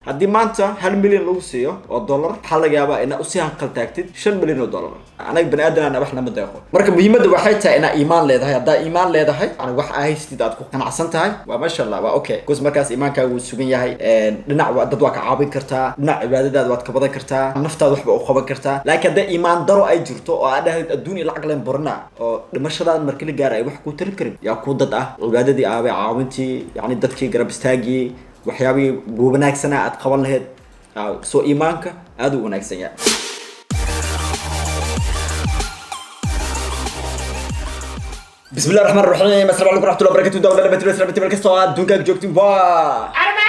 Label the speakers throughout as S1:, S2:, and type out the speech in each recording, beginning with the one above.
S1: haddii maanta hal milyan lagu siiyo oo dollar waxaa laga yaabaa inaa usii hanqaltaagtid shan milyan oo dollar anaga bani aadan wax lama deeqo marka muhiimadda waxay tahay inaa iimaan leedahay haddaa iimaan leedahay yani wax aa haystid aad ku qanacsan tahay waa maasha allah waa okay bcause markaas iimaankaaga wuu sugan yahay dhinac wa- dad waa ka caawin kartaa dhinac cibaadadaada waad ka badan kartaa naftaada waxba u qaban kartaa laakiin hadday iimaan daro ay jirto oo aad dhahayd adduun iyo lacag leen borna oo dhimashadaada marka la gaara ay wax kuu tarin karin yaa kuu dad ah cibaadadii aabay caawintii yani dadkii garab istaagii waxyaabihii wanaagsanaa aad qaban lahayd aa, soo iimaanka aad u wanaagsan yahay بسم الله الرحمن الرحيم السلام عليكم ورحمه الله وبركاته دولة نبات بس نبات بالكسر adduunka joogtiin waa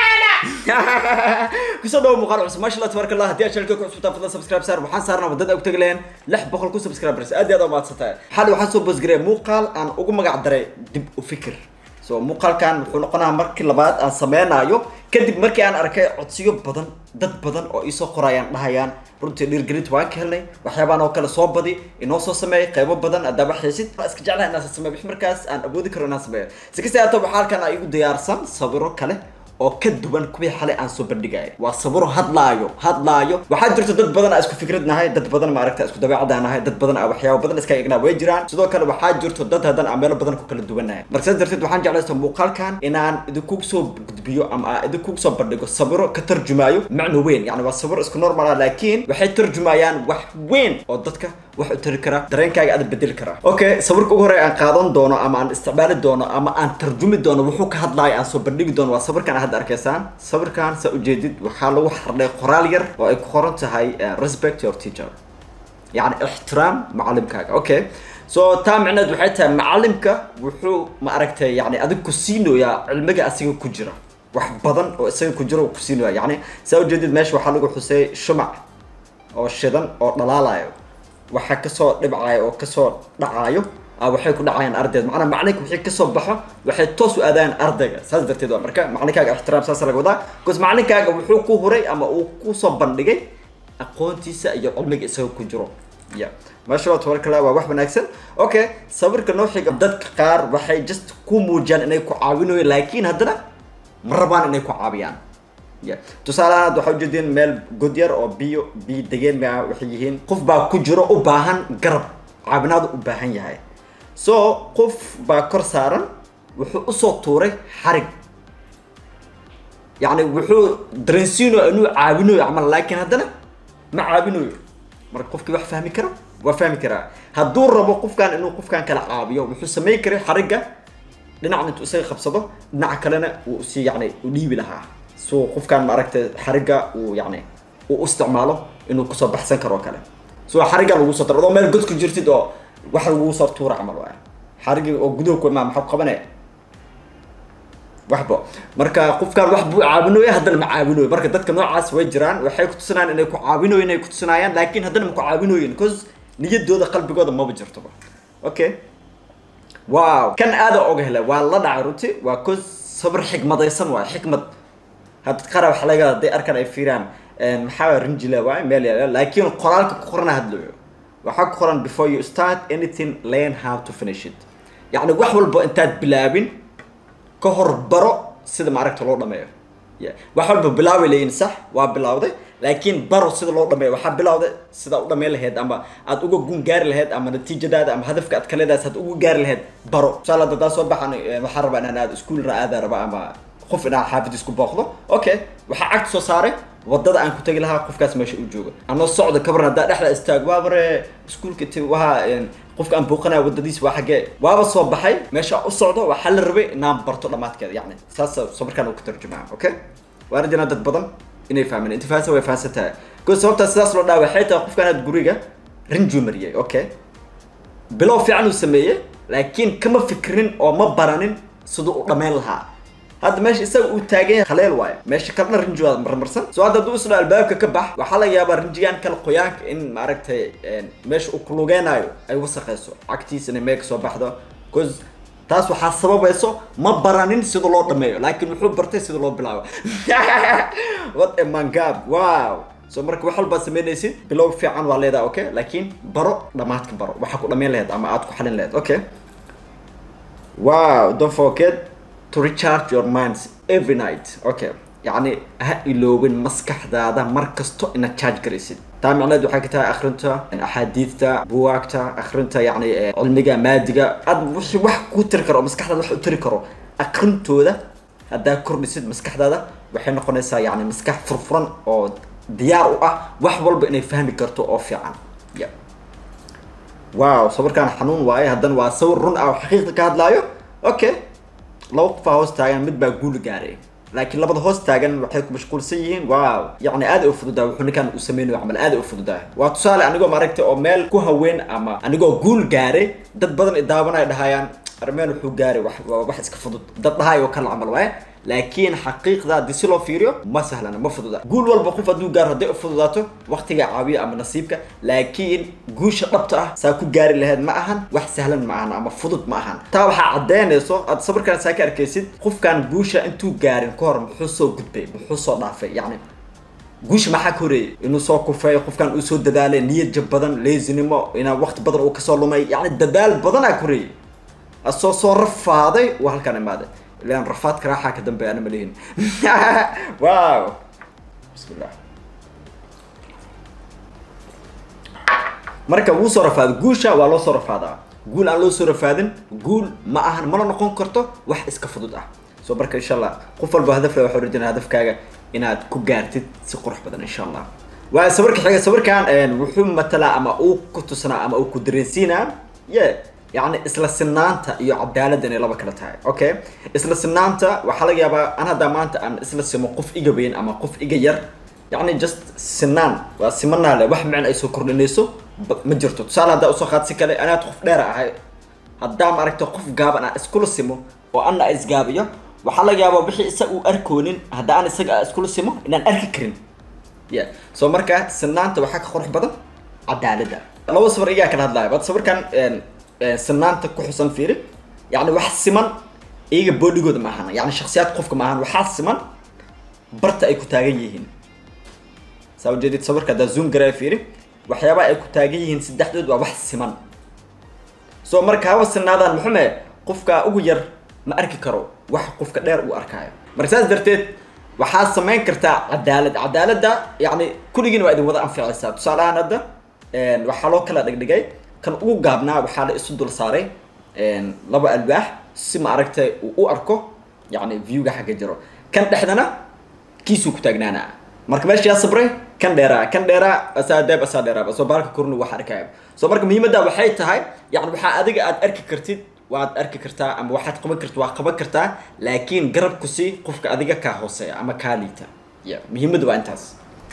S1: kusoo dhawo muuqaal cusub maasha allah tabaaraka allah haddii aad channelka ku cusubtaan fadlan subscribe saar waxaan saarnaa wadada og tagi lahayn lix boqol ku subscribers aad iyo aad u mahadsantahay xal waxaan soo boosgareey muuqaal aan ugu magac daray dib u fikir so muuqaalkan wuxuu noqonaa markii labaad aan sameynayo kadib markii aan arkay codsiyo badan dad badan oo iisoo qorayaan dhahayaan runtii dhiirgelinta waan ka helnay waxyaabaan oo kale soo badi inoo soo sameeyay qaybo badan haddaa waxaysid waan iska jeclahay inaan sameeyo wix markaas aan awoodi karo inaan sameeyo si kasta haato waxaa halkan aa igu diyaarsan sawiro kale oo ka duwan kuwii xalay aan soo bandhigaya waa sawiro hadlaayo hadlaayo waxaa jirta dad badan aa isku fikrad nahay dad badan maaragta isku dabeecada nahay dad badan aa waxyaabo badan iska egnaa way jiraan sidoo kale waxaa jirto dad haddana aan meelo badan ku kala duwanahay marka sidaas darteed waxaan jeclaysta muuqaalkan inaan idinku soo gudbiyo ama aan idinku soo bandhigo sawiro ka tarjumaayo macno weyn yani waa sawiro isku normal ah laakiin waxay tarjumayaan wax weyn oo dadka wax u tari kara dareenkaaga aad bedeli karaa okay sawirka ugu horey aan qaadan doono ama aan isticmaali doono ama aan tarjumi doono wuxuu ka hadlaayo aan soo bandhigi doono waa sawirkan aad hadda arkaysaan sawirkan saa ujeedid waxaa lagu xardhay qoraal yar oo ay ku qoran tahay eh, respect your teacher يعني احترام معلمكاga okay so taa micneed waxay tahay macalimka wuxuu ma aragtay yani adig ku siinoyaa cilmiga asiga ku jira wax badan oo isaga ku jira uu ku siinoya yani saa ujeedid meesha waxaa lagu xusay shumac oo shidan oo dhalaalayo waxa kasoo dhibcayo oo kasoo dhacayo ah, waxay ku dhacayaan ardayda macnaa macalinka wixii kasoo baxo waxay toos u aadayaan ardayga saas darteed waa marka macalinkaaga ixtiraam saas laga wadaa bcause macalinkaaga wuxuu ku huray ama uu kusoo bandhigay aqoontiisa iyo cilmiga isaga ku jiro ya maasha allah tabaraka allah waa wax wanaagsan okay sawirka noo xiga dadka qaar waxay just ku muujiyaan inay ku caawinayo laakiin haddana ma rabaan inay ku caawiyaan ya tusaale ahaan hadda waxaa ujeedeen meel god yar oo biyo biyo degeen ma waxay yihiin qof baa ku jiro u baahan garab caawinaadu u baahan yahay so qof baa kor saaran wuxuu usoo tuuray xarig yani wuxuu dareensiinayo inuu caawinayo camal laakiin haddana ma caawinayo marka qofkii wax fahmi kara waa fahmi karaa hadduu rabo qofkan inuu qofkan kala caawiyo wuxuu samayn karay xarigga dhinacan intuu isaga qabsado dhinaca kalena uu si yani u dhiibi lahaa so qofkan maaragtay xarigga uu yani uu u isticmaalo inuu kusoo baxsan karo oo kale so xarigga lagu soo daro adoo meel god ku jirtid oo wax lagu soo tuura camal waay xariggi oo gudaha ku imaa maxaa qabanaya waxba marka qofkaan wax buu caawinooya haddana ma caawinooyo marka dadka noocaas way jiraan waxay kutusinayaan inay ku caawinooyin inay kutusinayaan laakiin haddana ma ku caawinooyin cause niyadooda qalbigooda maba jirtoba okay wow kan aada oga helay waa la dhacay runti waa cause sabir xikmadaysan waay xikmad hadda qara waxa laga hadday arkan ay fiiraan maxaa rinjila waay meel yaala laakiin qoraalka ku qorana hadlayo waxaa ku qoran before you start anything learn how to finish it yacni wax walba intaad bilaabin ka hor baro sida maaragta loo dhameeyo Ya, wax walba bilaabay leeyihin sax waa bilawday laakiin baro sida loo dhameeyo waxaa bilawday sida u dhameyn lahayd ama aad uga gun gaari lahayd ama natiijadaada ama hadafka aad ka leedahay aad uga gaari lahayd baro tusaale hadda hadaa soo baxan eh, waxaa rabaa inaan aad iskuul aada raba ama qof inaan xaafid isku booqdo okay waxaa cagta soo saaray wadada aan ku tagi lahaa qofkaas meesha u jooga anoo socda kabaran haddaa dhexda istaag waa bare iskuulka ti waha qofka aan booqanaya wadadiis waa xaggee waaba soo baxay meesha u socdo waxaa la rabay inaan barto dhammaadkeeda yacni saas sawirkaan uu ka tarjumaa okay waan rajinaa dad badan inay fahmeen inta fahansan way fahansan tahay ko sababtaa sidaas loo dhaa waxay tahay qofkaan aad guriga rinjuu mariyay okay bilow fiican uu sameeyey laakiin kama fikrin oo ma baranin siduu u dhammayn lahaa hadda meesha isaga uu taagan yahay khaleel waayo meesha kalena rinji waa marmarsan so hadda hadduu isdhaa albaabka ka bax waxaa laga yaabaa rinjigaan kale qoyaanka in maaragtay meesha uu kulugeenaayo ay wasaqayso cagtiisa inay meel kasoo baxdo cause taas waxaa sababayso ma baranin sida loo dhameeyo laakiin wuxuu bartay sida loo bilaabo what a mangab wow so marka wax walbaad samaynaysid bilow fiican waa leedahay okay laakiin baro dhamaadka baro waxaa ku dhamayn lahayd ama aad ku xalin lahayd okay wow don't forget to recharge your minds every night okay yacni ha iloobin maskaxdaada mar kasto inaad charge garaysid taa micneed waxay ka tahay akhrinta axaadiidta buwaagta akhrinta yacni cilmiga maadiga aad wixii wax ku tiri karo oo maskaxdaada wax u tiri karo akhrintooda haddaa kordhisid maskaxdaada waxay noqonaysaa yacni maskax furfuran oo diyaar u ah wax walba inay fahmi karto oo fiican ya wow sawirkaan xanuun waaye haddana waa sawir run ah oo xaqiiqda ka hadlaayo okay laba qofaa hoos taagan mid baa guul gaaray laakiin labada hoos taagan waxay ku mashquulsan yihiin wow yacni aad ay u fududahay wuxuu ninkan uu sameynayo camal aad ay u fududahay waa tusaale anigoo maaragtay oo meel ku haween ama anigoo guul gaaray dad badan i daawanaya dhahayaan armeen wuxuu gaaray wax waa wax iska fudud dad dhahay oo kala camal waaye laakiin xaqiiqda haddii si loo fiiriyo ma sahlana ma fududa guul walba qof hadduu gaaro hadday u fududaato waqtiga caawiya ama nasiibka laakiin guusha dhabta ah saa ku gaari lahayd ma ahan wax sahlan ma ahan ama fudud ma ahan taa waxaa caddeynayso aad sawirkan saa ka arkaysid qofkan guusha intuu gaarin ka hor muxuu soo gudbay muxuu soo dhaafay yacni guusha maxaa ka horeeyay inuu soo kufeeyo qofkan uu soo dadaalay niyad jab badan leesinimo inaa waqti badan uu kasoo lumay yacni dadaal badanaa ka horeeyay asoo soo rafaaday waa halkaan imaaday ilaan rafaadka raaxaa ka dambeeya ana malihin wow bismillah marka wuu soo rafaaday guusha waa loo soo rafaadaa guul aan loo soo rafaadin guul ma ahan mana noqon karto wax iska fudud ah so marka insha allah qof walba hadaf le waxaa rajinaa hadafkaaga inaad ku gaartid si qurux badan insha allah waa sawirka xiga sawirkan wuxuu matalaa ama uu ku tusnaa ama uu ku dareensiinaa ye yacni isla sinaanta iyo cadaaladda inay laba kala tahay okay isla sinaanta waxaa laga yaabaa an haddaa maanta aan isla simo qof iga weyn ama qof iga yar yacni just sinaan waa simanaa le wax micna ay soo kordhinayso ma jirto tusaale haddaa usoo qaad si kale anaad qof dheera ahay haddaa maaragta qof gaaban aan iskula simo oo anna isgaabiyo waxaa laga yaabaa wixii isaga uu arkoonin hadda aan isaga iskula simo inaan arki karin ya so marka sinaanta waxaa ka qurux badan cadaaladda laba sawir igaa kala hadlaya bad sawirkan sinaanta ku xusan fiiri yani wax siman iyaga bodigooda ma ahan yani shaksiyaad qofka ma ahan waxaa siman barta ay ku taagan yihiin saa ujeedid sawirka haddaa zoom garaya fiiri waxyaabaha ay ku taagan yihiin saddexdood waa wax siman so marka haba sinaadaan muxume qofka ugu yar ma arki karo wax qofka dheer uu arkaayo marka saas darteed waxaad samayn kartaa cadaalad cadaaladda yani kulligiin waa idin wada anficaysaa tusaale ahaan hadda waxaa loo kala dhigdhigay kan ugu gaabnaa waxaa la isu dul saaray laba alwaax si ma aragtay uu u arko yani viewga xagga jiro kan dhexdana kiisuu ku taagnaanaa marka meesha yaa sabray kan dheeraa kan dheeraa asaa daab asaa dheeraaba soo baalka kornu wax arkaya soo marka muhiimadda waxay tahay yani waxaa adiga aad arki kartid waad arki kartaa ama waxaad qaban kartid waa qaban kartaa laakiin garabku si qofka adiga kaa hooseeya ama kaa liita ya muhiimadda waa intaas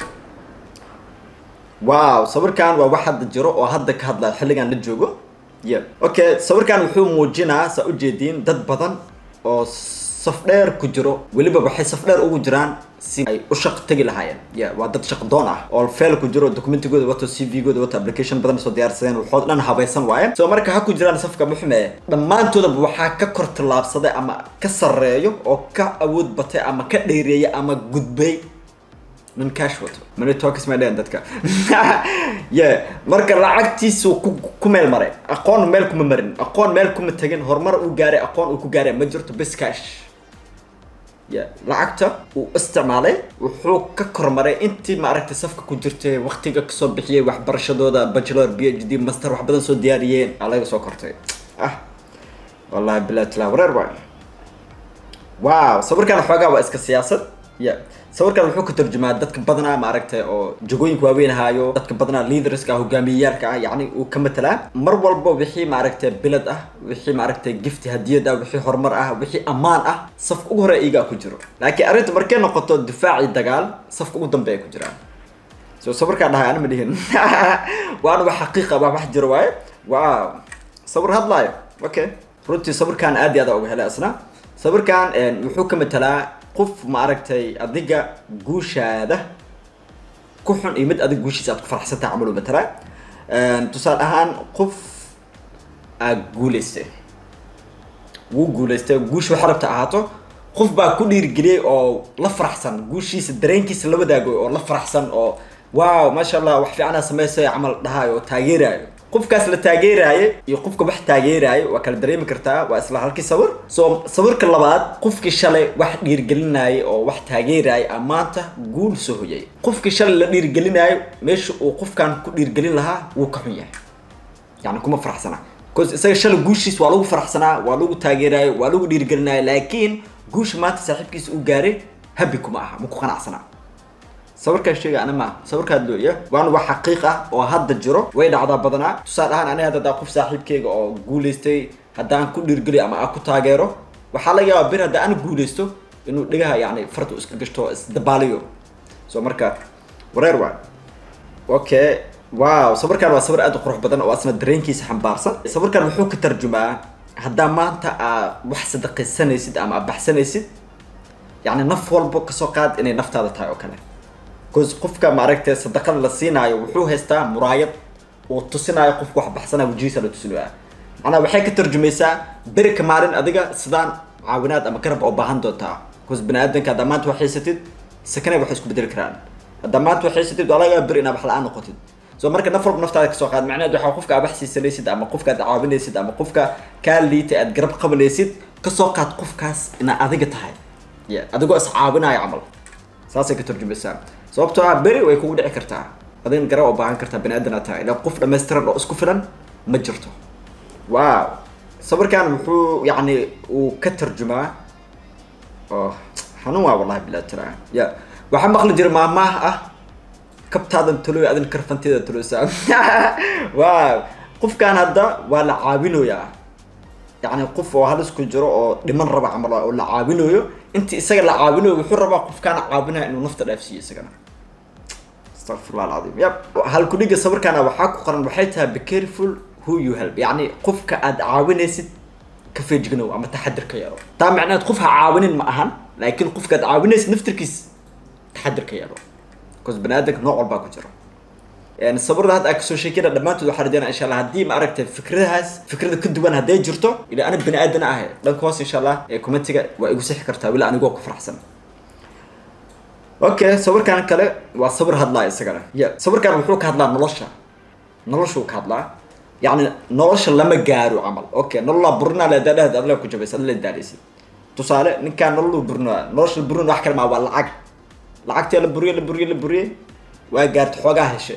S1: wow sawirkan waa wax hadda jiro oo hadda ka hadlaya xilligan la joogo ya okay sawirkan wuxuu muujinaa saa ujeediin dad badan oo saf dheer ku jiro weliba waxay saf dheer ugu jiraan si ay u shaq tegi lahaayeen ya waa dad shaq doon ah oo feel ku jiro documentigooda wato c v gooda wato application badan soo diyaarsadeen waxood dhan habaysan waaye so marka ha ku jiraan safka muxume dhammaantoodaba waxaa ka kor tallaabsaday ama ka sarreeyo oo ka awood batay ama ka dheereeyay ama gudbay nin cash wato money talks ma dhehen dadka ye marka lacagtiisu ku ku meel maray aqoon meel kuma marin aqoon meel kuma tegin horumar uu gaaray aqoon uu ku gaaray ma jirto bis cash ya lacagta uu isticmaalay wuxuu ka kormaray intii maaragtay safka ku jirtay waqtiga kasoo bixiyay waxbarashadooda bachelor b h d master wax badan soo diyaariyeen aa laga soo kortay ah wallahi bilaa tilaa wareer waay wow sawirkan xoogaa waa iska siyaasad ya sawirkan wuxuu ka turjumaa dadka badanaa maaragtay oo jagooyinka waaweyn haayo dadka badanaa leaderska hogaamiyayaalka ah yacni uu ka matelaa mar walba wixii maaragtay bilad ah wixii maaragtay gifti hadiyad ah wixii horumar ah wixii ammaan ah safka ugu hore iyagaa ku jiro laakiin arrinta markay noqoto difaaci dagaal safka ugu dambe ay ku jiraan so sawirkaa dhahay ana ma dhihin waana wax xaqiiqa wax wax jiro waaye wow sawir hadlaayo okay runtii sawirkan aad iyo aad uga helay asna sawirkan wuxuu ka matelaa qof maaragtay adiga guushaada ku xun iyo mid adiga guushiisa aad ku faraxsantahay camal u matelaa tusaale ahaan qof aad guulaystay wuu guulaystay guusha waxa rabta ahaato qof baa ku dhiirigeliyay oo la faraxsan guushiisa dareenkiisa la wadaagoy oo la faraxsan oo wow maasha allah wax fiicanaa samaysay camal dhahaayo oo taageeraayo qofkaas la taageeraayo iyo qofka wax taageeraayo waa kala dareemi kartaa waa isla halkii sawir so sawirka labaad qofkii shalay wax dhiirgelinaayo oo wax taageeraayo a maanta guul soo hoyay qofkii shalay la dhiirgelinaayo meesha uu qofkan ku dhiirgelin lahaa wuu ka xun yahay yani kuma faraxsana bcause isaga shalay guushiis waa lagu faraxsanaa waa lagu taageeraayo waa lagu dhiirgelinaayo laakiin guusha maanta saaxiibkiisa uu gaaray habi kuma aha ma ku qanacsanaa sawirkaan sheega ana maaha sawirkaan looya waana wax xaqiiq ah oo hadda jiro way dhacdaa badanaa tusaale ahaan aniga hadda qof saaxiibkeyga oo guulaystay haddaan ku dhiirgeliyo ama aan ku taageero waxaa laga yaabaa bir hadda aan guulaysto inuu dhigaha yani farta iska gashto isdabaaliyo so marka wareer waa okay wow sawirkaan waa sawir aad u qurux badan oo asna dareenkiisa xambaarsan sawirkaan wuxuu ka tarjumaa haddaa maanta aa wax sadaqaysanaysid ama aad baxsanaysid yani naf walbo kasoo qaad inay naftaada tahay oo kale bcause qofka maaragtay sadaqada la siinaayo wuxuu haystaa muraayad uu tusinaayo qofka wax baxsanaa wajihiisa la tusinaya macnaa waxay ka tarjumaysaa beri ka maalin adiga sidaan caawinaad ama garab oo baahan doontaa bcause bani aadanka haddaa maanta wax haysatid sakanay waxay isku bedeli karaan haddaa maanta wax haysatid waa laga beri inaad wax la-aan noqotid so marka naf walba naftaada kasoo qaad macnaheed waxaa qofka aad wax siisanaysid ama qofka aad caawinaysid ama qofka kaa liitay aad garab qabanaysid kasoo qaad qofkaas inaa adiga tahay ya adigoo is caawinaayo camal saasay ka tarjumaysaa sababtoo ah beri way kugu dhici kartaa adin garab oo baahan kartaa bani aadan aad tahay ilaa qof dhammaystiran oo isku filan ma jirto wow sawirkan wuxuu yacni uu ka tarjumaa oh xanuun waa wallahi bilaa tira ya waxaa maqli jira maamaah ah kabtaadan taloy adin karfanteeda taloysaa wow qofkan hadda waa la caawinoyaa yacni qof oo halis ku jiro oo dhiman raba camal oo la caawinayo intii isaga la caawinayo wuxuu rabaa qofkaana caawinaya inuu nafta dhaafsiiyo isagana astaqfirullah alcadiim yab halkudhiga sawirkaana waxaa ku qoran waxay tahay be careful who you help yacni qofka aad caawinaysid ka feejignow ama taxadir ka yeelo taa macnaheed qof ha caawinin ma ahan laakiin qofka aad caawinaysid naftirkiis taxadir ka yeelo bcause bani aadanka nooc walbaa ku jiro sawirada hadda aa kasoo sheekeyna dhammaantood waxaa rajeynaa insha allah haddii ma aragtay fikradahaas fikrada ka duwan hadday jirto ila ana bani aadan ahay dhanka hoos insha allah ee commentiga waa igu sixi kartaa weli anigoo ku faraxsan okay sawirkan kale waa sawir hadlaa isagana ya sawirkan wuxuu ka hadlaa nolosha noloshuu ka hadlaa yacni nolosha lama gaaro camal okay nololaa burinaa leedadhahd adla ku jabaysa adla daaleysid tusaale ninkaan nololuu burinaa nolosha la burin wax kale maa waa lacag lacagtee la buriye la buriye la buriye waa gaarta xoogaa heshe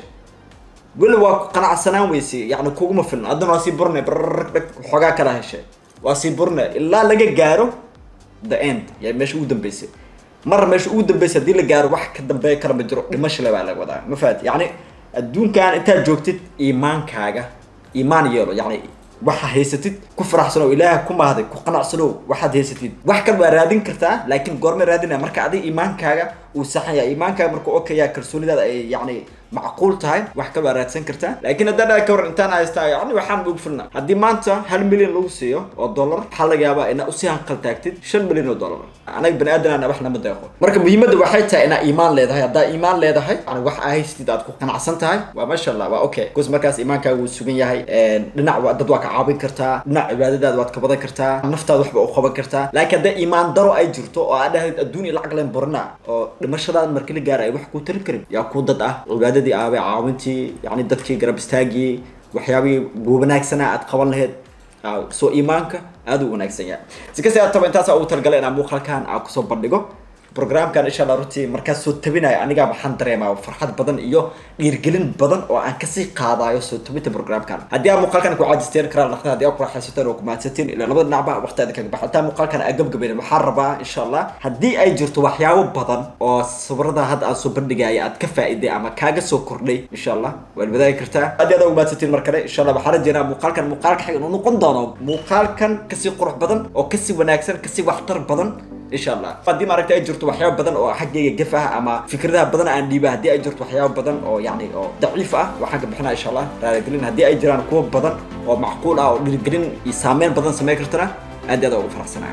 S1: weli waa ku qanacsanaan weyse yani kuguma filna haddana waa sii burne brrrg xoogaa kala heshe waa sii burne ilaa laga gaaro the end ya meesha ugu dambeysay mar meesha ugu dambeysay haddii la gaaro wax ka dambeeya kala ma jiro dhimasho le baa laga wadaa ma fahat yacni adduunkan intaad joogtid iimaankaaga iimaan yeelo yacni waxa haysatid ku faraxsanow ilaaha ku mahday ku qanacsanow waxaad haysatid wax kale waa raadin kartaa laakiin goorma raadinaya marka adiga iimaankaaga uu saxan yahay iimaankaaga marka okaya kalsoonidaada ay yacni macquul tahay wax kale waa raadsan kartaa laakiin haddaan dhaha ka waran intaan haystaa yacni waxaan ugu filna haddii maanta hal milyan lagu siiyo oo dollar waxaa laga yaabaa inaa usii hanqal taagtid shan milyan oo dollar anaga bani aadanana wax nama deeqo marka muhiimadda waxay tahay inaa iimaan leedahay haddaa iimaan leedahay yani wax aa haysatid aad ku qanacsan tahay waa maasha allah waa okay bcause markaas iimaankaaga wuu sugan yahay dhinac dad waa ka caawin kartaa dhinac cibaadadaada waad ka badan kartaa naftaada waxba u qaban kartaa laakiin hadday iimaan daro ay jirto oo aad dhahayd adduun iyo lacag leen barna oo dhimashadaada marka la gaara ay wax kuu tarin karin yaa kuu dad ah cibaadadii aabay caawintii yani dadkii garab istaagii waxyaabihii wanaagsanaa aad qaban lahayd soo iimaanka aada u wanaagsan yahay si kasta ataba intaasa ugu talagalay inaan muuqaalkan aan kusoo bandhigo programkan insha allah runtii markaas soo tabinayo anigaa waxaan dareemaa farxad badan iyo dhiirgelin badan oo aan kasii qaadayo soo tabinta programkan haddii aa muuqaalkan ku caajisteen karaan dhaqda haddii aa ku raaxaysateen oo ku mahadsateen ilaa labada dhinacba waqtiada kaga baxa hataa muuqaalkan aa gabgabayn waxaan rabaa insha allah haddii ay jirto waxyaabo badan oo sawirada hadda aan soo bandhigaya aad ka faa'iday ama kaaga soo kordhay insha allah waad wadaagi kartaa haddii aad ugu mahadsateen mar kale insha allah waxaan rajeynaa muuqaalkan muuqaalka xiga inuu noqon doono muuqaalkan kasii qurux badan oo kasii wanaagsan kasii waxtar badan insha allah haddii maaragta ay jirto waxyaaba badan oo xaggayga gaf ah ama fikradaha badan aan dhiiba haddii ay jirto waxyaaba badan oo yacni oo daciif ah waxaan ka bixinaa insha allah raaligelin haddii ay jiraan kuwa badan oo macquul ah oo dhiirgelin iyo saameyn badan samayn kartana aad iyo aad ugu faraxsanaa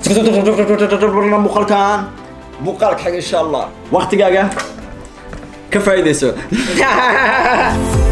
S1: muuqaalkan muuqaalka xiga insha allah waqtigaaga ka faa'iidayso